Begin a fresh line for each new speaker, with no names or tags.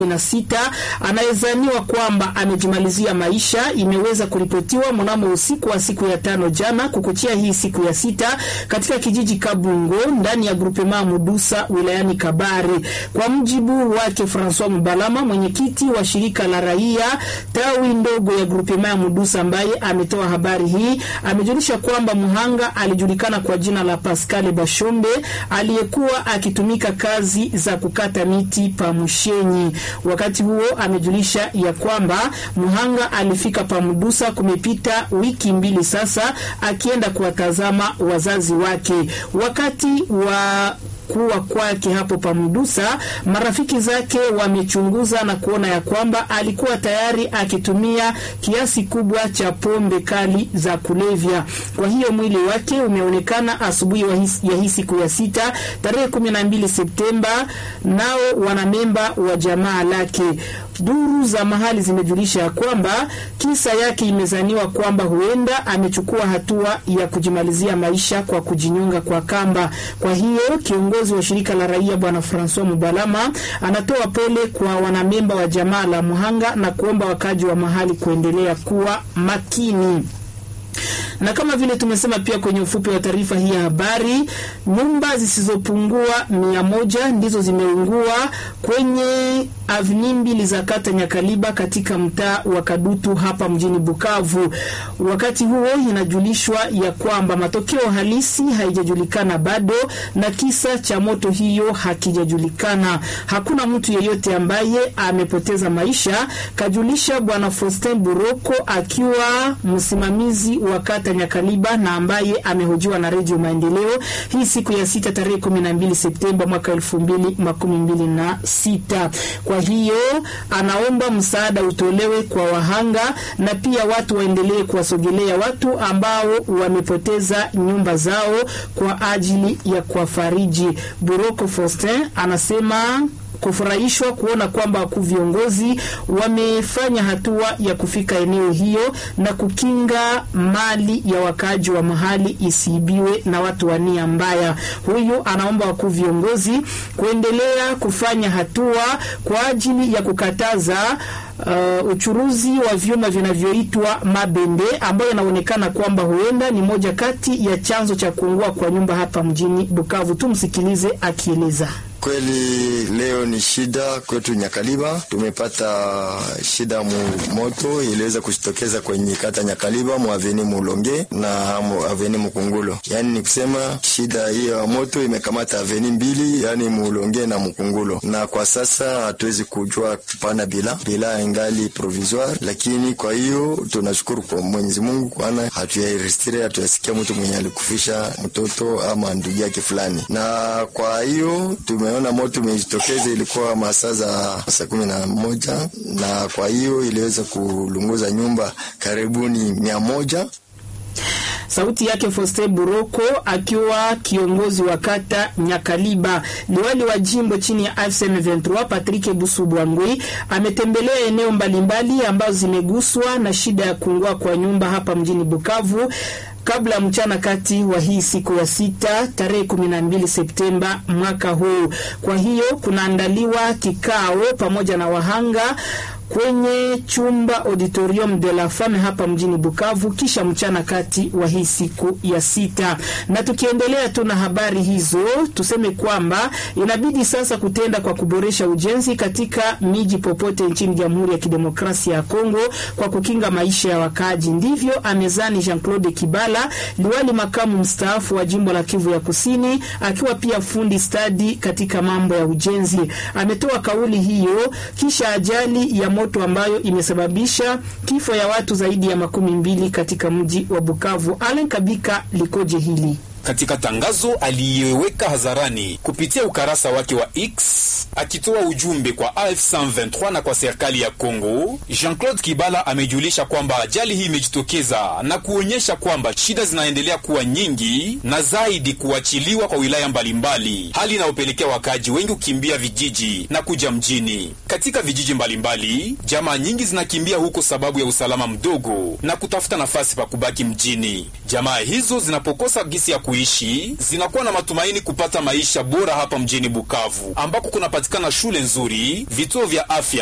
na sita anayezaniwa kwamba amejimalizia maisha imeweza kuripotiwa mnamo usiku wa siku ya tano jana kukuchia hii siku ya sita katika kijiji Kabungo ndani ya grupema Mudusa wilayani Kabare. Kwa mjibu wake Francois Mubalama, mwenyekiti wa shirika la raia tawi ndogo ya grupema ya Mudusa, ambaye ametoa habari hii, amejulisha kwamba mhanga alijulikana kwa jina la Pascal Bashombe aliyekuwa akitumika kazi za kukata miti pa Mushenyi. Wakati huo amejulisha ya kwamba mhanga alifika Pamudusa kumepita wiki mbili sasa, akienda kuwatazama wazazi wake. Wakati wa kuwa kwake hapo Pamdusa, marafiki zake wamechunguza na kuona ya kwamba alikuwa tayari akitumia kiasi kubwa cha pombe kali za kulevya. Kwa hiyo mwili wake umeonekana asubuhi ya hii siku ya sita tarehe kumi na mbili Septemba, nao wanamemba wa jamaa lake. Duru za mahali zimejulisha ya kwamba kisa yake imezaniwa kwamba huenda amechukua hatua ya kujimalizia maisha kwa kujinyonga kwa kamba. Kwa hiyo kiongozi wa shirika la raia bwana Francois Mubalama anatoa pole kwa wanamemba wa jamaa la Muhanga na kuomba wakaji wa mahali kuendelea kuwa makini na kama vile tumesema pia kwenye ufupi wa taarifa hii ya habari, nyumba zisizopungua mia moja ndizo zimeungua kwenye avni mbili za kata Nyakaliba katika mtaa wa Kadutu hapa mjini Bukavu. Wakati huo inajulishwa ya kwamba matokeo halisi haijajulikana bado na kisa cha moto hiyo hakijajulikana. Hakuna mtu yeyote ambaye amepoteza maisha, kajulisha bwana Faustin Buroko akiwa msimamizi wa kata Nyakaliba na ambaye amehojiwa na Redio Maendeleo hii siku ya sita tarehe kumi na mbili Septemba mwaka elfu mbili makumi mbili na sita. Kwa hiyo anaomba msaada utolewe kwa wahanga na pia watu waendelee kuwasogelea watu ambao wamepoteza nyumba zao kwa ajili ya kuwafariji. Buroko Faustin anasema kufurahishwa kuona kwamba wakuu viongozi wamefanya hatua ya kufika eneo hiyo na kukinga mali ya wakaaji wa mahali isiibiwe na watu wa nia mbaya. Huyu anaomba wakuu viongozi kuendelea kufanya hatua kwa ajili ya kukataza Uh, uchuruzi wa vyuma vinavyoitwa mabende ambayo inaonekana kwamba huenda ni moja kati ya chanzo cha kuungua kwa nyumba hapa mjini Bukavu. Tumsikilize akieleza.
Kweli leo ni shida kwetu Nyakaliba, tumepata shida mu moto iliweza kujitokeza kwenye kata Nyakaliba mu aveni Mulonge na mu aveni Mukungulo. Yani ni kusema shida hiyo ya moto imekamata aveni mbili, yani Mulonge na Mukungulo, na kwa sasa hatuwezi kujua kupana bila bila ingali provisoire, lakini kwa hiyo tunashukuru kwa Mwenyezi Mungu, kwana hatuyairistire hatuyasikia mtu mwenye alikufisha mtoto ama ndugu yake fulani, na kwa hiyo tume ona moto umejitokeza, ilikuwa masaa za saa kumi na moja na kwa hiyo iliweza kulunguza nyumba karibuni mia moja.
Sauti yake Foste Buroko akiwa kiongozi wa kata Nyakaliba. Liwali wa jimbo chini ya AFC M23 Patrick Busubwangwi ametembelea eneo mbalimbali ambazo zimeguswa na shida ya kuungua kwa nyumba hapa mjini Bukavu kabla ya mchana kati wa hii siku ya sita tarehe kumi na mbili Septemba mwaka huu. Kwa hiyo kunaandaliwa kikao pamoja na wahanga kwenye chumba Auditorium de la Femme hapa mjini Bukavu kisha mchana kati wa hii siku ya sita. Na tukiendelea tu na habari hizo, tuseme kwamba inabidi sasa kutenda kwa kuboresha ujenzi katika miji popote nchini Jamhuri ya Kidemokrasia ya Kongo kwa kukinga maisha ya wakaaji. Ndivyo amezani Jean-Claude Kibala, liwali makamu mstaafu wa jimbo la Kivu ya Kusini, akiwa pia fundi stadi katika mambo ya ujenzi. Ametoa kauli hiyo kisha ajali ya moto ambayo imesababisha kifo ya watu zaidi ya makumi mbili katika mji wa Bukavu. Alen Kabika likoje hili
katika tangazo aliyeweka hadharani kupitia ukarasa wake wa X akitoa ujumbe kwa AF 123 na kwa serikali ya Kongo, Jean-Claude Kibala amejulisha kwamba ajali hii imejitokeza na kuonyesha kwamba shida zinaendelea kuwa nyingi na zaidi kuachiliwa kwa wilaya mbalimbali, hali inayopelekea wakaaji wengi kukimbia vijiji na kuja mjini. Katika vijiji mbalimbali, jamaa nyingi zinakimbia huko sababu ya usalama mdogo na kutafuta nafasi pa kubaki mjini. Jamaa hizo zinapokosa gisi ya kuishi zinakuwa na matumaini kupata maisha bora hapa mjini Bukavu ambako kunapatikana shule nzuri, vituo vya afya